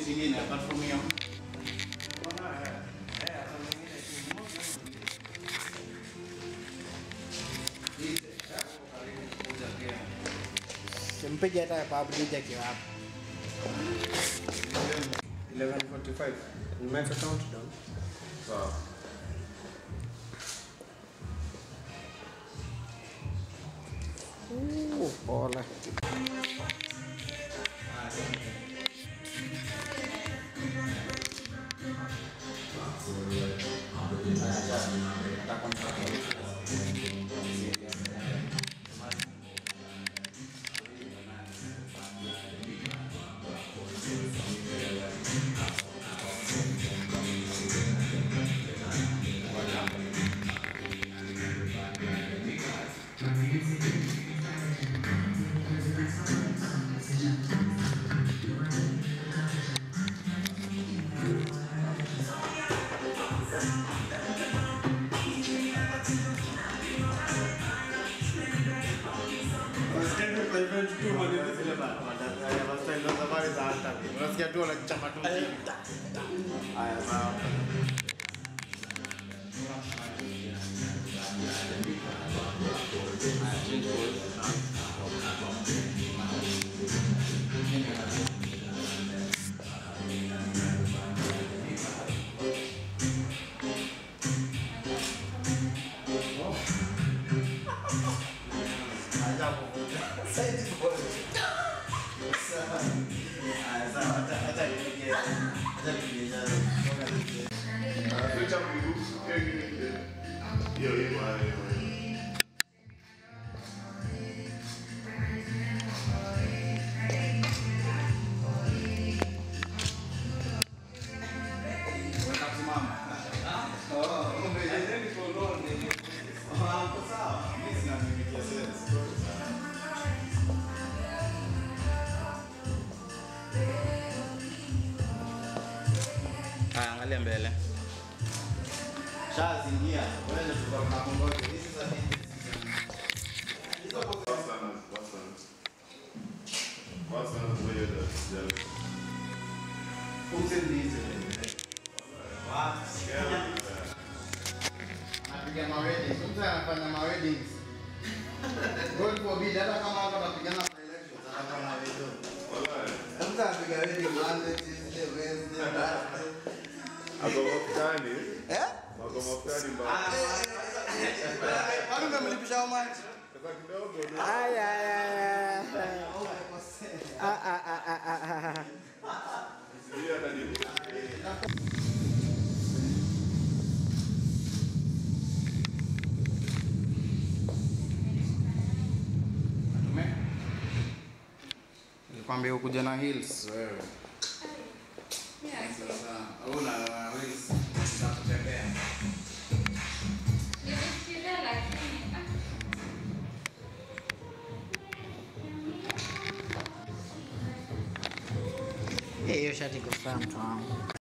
zingine apart from hiyo. Simpige hata PUBG akiwa hapo. 11:45. Nimeweka countdown. Sawa. Uh, pole. Unasikia tu wanachapa tu. Haya sawa. Hiyo hiyo hayo. Haya, angalia mbele. Shazingia. Wewe ndio tuko na kongoja. This is a Wasanas, wasanas. Wasanas wewe ndio jealous. kumsindize. Wow. Yeah. Anapiga ma weddings. Mtu anafanya ma weddings. God forbid hata kama hapa anapigana kwa elections anafanya wedding. Wallahi. Mtu anapiga wedding Monday, Tuesday, Wednesday, Thursday. Ako mafutani. Eh? Ako mafutani mbaya. Kwani umemlipisha how much? Sasa kidogo tu. Ay, ay, ay, ay. Ah, ah, ah, ah, ah, ah. Sijui hata ni Nilikwambia ukuja na heels wewe. Sasa au na heels za kutembea. Nimefikiria lakini ah. Eh, Hiyo shati iko sawa mtu wangu.